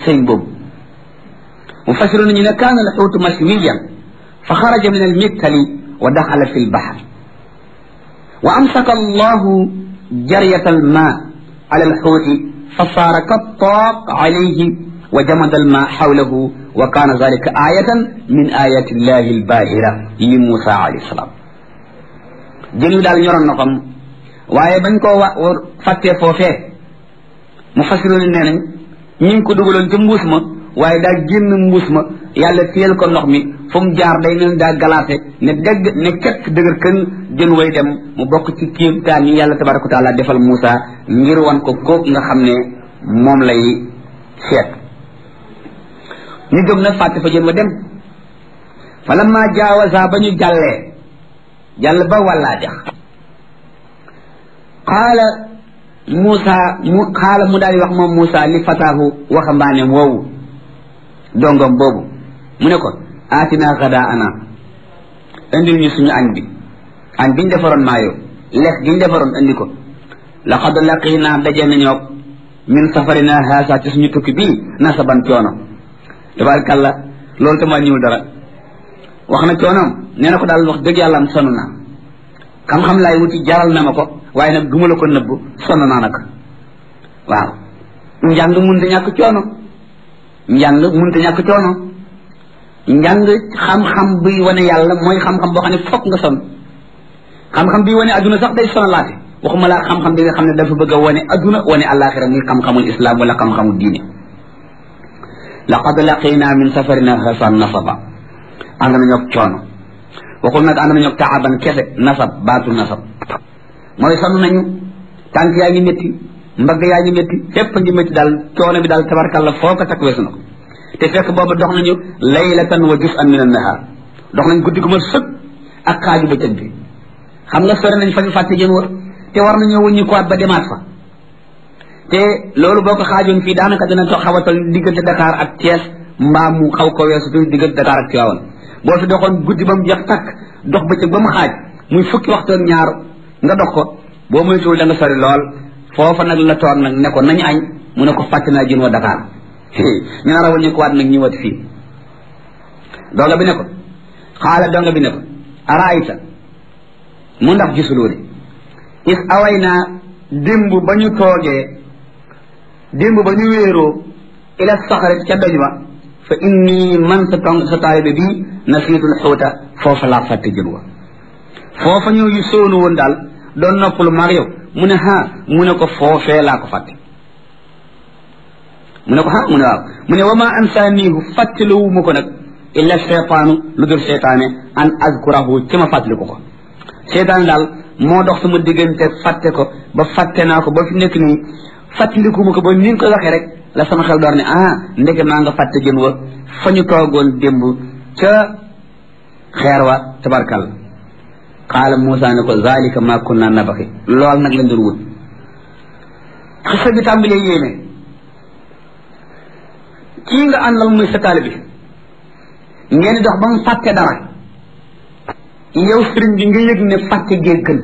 sëñ boobu mu fasiru nañu ne kaana al xuutu mashwiyan fa xaraja min al mittali wa daxala fi lbaxar wa amsaka allahu jariyata alma ala alxuuti fa saara kattaaq alayhi wa jamada alma xawlahu wa kaana zalika ayatan min ayati illahi albahira li Musa alayhi salaam jën wi daal ñoroon na xam waaye bañ koo wa fàttee foofee mu fasiru ne nee nañ ñu ngi ko dugaloon ca mbuus ma waaye daa génn mbuus ma yàlla téyel ko ndox mi fu mu jaar day mel daa galaate ne dégg ne kekk dëgër kën jën way dem mu bokk ci kéemtaan yi yàlla tabaraka wa taala defal Moussa ngir wan ko kóog nga xam ne moom lay seet ñu jóg nag fàtte fa jën wa dem fa lamma jaawaza ba ñu jàllee jàll ba wàllaa dex qaala Moussa mu xaala mu daal di wax moom Moussa li fataahu waxambaaneem woowu dongom boobu mu ne ko aatinaa xadaa ana indil ñu suñu añ bi añ biñ defaroon maayo lekk giñ defaroon indi ko laqad laqinaa daje nañoo min safarina haasa ci suñu tukki bii nasaban coono tabarakalla loolu tam wàññiwul dara wax na coonoom nee na ko daal wax dëgg yàlla am sonn naa xam-xam laay wuti jaral na ma ko waaye nag duma la ko nëbb sonn naa nag waaw njàng munta ñàkk coono njàng munta ñàkk coono njàng xam-xam buy wane yàlla mooy xam-xam boo xam ne fokk nga sonn xam-xam buy wane adduna sax day sonalaate waxuma laa xam-xam bi nga xam ne dafa bëgg a wane adduna wane alaxira muy xam-xamul islam wala xam-xamul diine laqad laqina min safarina hasan nasaba ànd nañoo ak coono waxul nag ànd nañoo ak taaban kese nasab baatu nasab mooy sonn nañu tànk yaa ngi métti mbagg yaa ngi métti fépp ngi métti daal coono bi daal tabarkalla foo ko takk weesu na ko te fekk boobu dox nañu laylatan wa juz'an min an-nahar dox nañ guddi gu ma sëg ak xaaju bëccëg bi xam nga sore nañ fa ñu fàtte jën wa te war nañoo wëññi kuwaat ba demaat fa te loolu boo ko xaajoon fii daanaka dina toog xawatal diggante Dakar ak Thiès mbaa mu xaw ko weesu tuuti diggante Dakar ak Tivaouane boo fi doxoon guddi ba mu jeex takk dox bëccëg ba mu xaaj muy fukki waxtoon ñaar nga dox ko boo moytuwul da nga sori lool foofa nag la toog nag ne ko nañu añ mu ne ko fàtte naa jën wa Dakar ñu nar a wëññi kuwaat nag ñëwaat fii donga bi ne ko xaala donga bi ne ko araayta mu ndax gisuloo de is away naa démb ba ñu toogee démb ba ñu wéeroo ila saxarit ca doj ba fa inni man sa tong sa taalibe bii nasiitul xuuta foofa laa fàtte jën wa foofa ñëw yu sóonu woon daal doon noppalu maag yow mu ne ha mu ne ko foofee laa ko fàtte mu ne ko ha mu ne waaw mu ne wa ma ansaaniihu fàttaliwu ma ko nag illa cheytaanu lu dul cheytaane an azkurahu ci ma fàttaliku ko cheytaane daal moo dox sama diggante fàtte ko ba fàtte naa ko ba fi nekk nii fàttaliku ma ko ba ni nga ko waxee rek la sama xel door ne ah ndeke maa nga fàtte jën wa fa ñu toogoon démb ca xeer wa tabarkal qaala Moussa ne ko zalika ma kunna nabaxi lool nag lañ doon wut xisa bi tàmbalee yéene kii nga àndal muy sa taalibe bi ngeen dox ba mu fàtte dara yow sëriñ bi nga yëg ne fàtte gee gën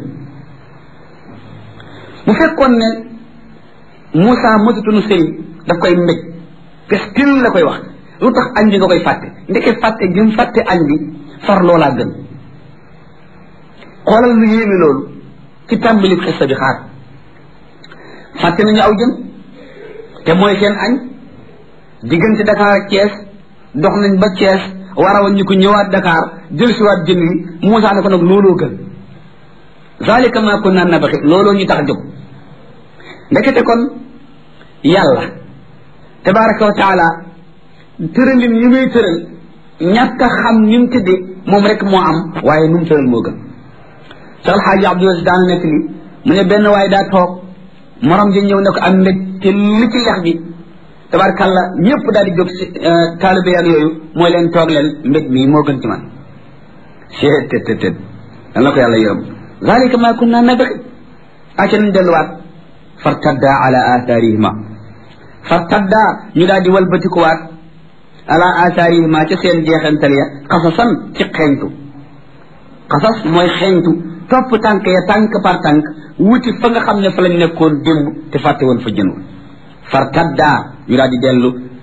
bu fekkoon ne Moussa mësatunu sëriñ daf koy mbéj pestil la koy wax lu tax añ bi nga koy fàtte ndeke fàtte gi mu fàtte añ bi far loolaa gën xoolal lu yéeme loolu ci tàmbali xissa bi xaar fàtte nañu aw jën te mooy seen añ diggante Dakar ak Thiès dox nañ ba Thiès war a ñu ko ñëwaat Dakar jël si waat jën wi Moussa ne ko nag looloo gën zalika ma kunna nabaxi looloo ñu tax a jóg ndekete kon yàlla tabaraka wa taala tëralin yi muy tëral ñàkk a xam ni mu tëdde moom rek moo am waaye nu mu tëral moo gën sa alxaaji Abdul Aziz daana nekk li mu ne benn waaye daa toog morom ji ñëw ne ko am mbég te li ci lex bi tabarkalla ñëpp daal di jóg si taalibe ak yooyu mooy leen toog leen mbég mii moo gën ci man seet tët tët tët dan la ko yàlla yërëm zalika ma kunna nabxi acca nañ delluwaat fartadda ala atharihima fartadda ñu daal di walbatikuwaat ala atharihima ca seen jeexantal ya xasasan ci xeeñtu xasas mooy xeeñtu topp tànk ya tànk par tànk wuti fa nga xam ne fa lañ nekkoon démb te fàtte woon fa jën fartadda ñu daal di dellu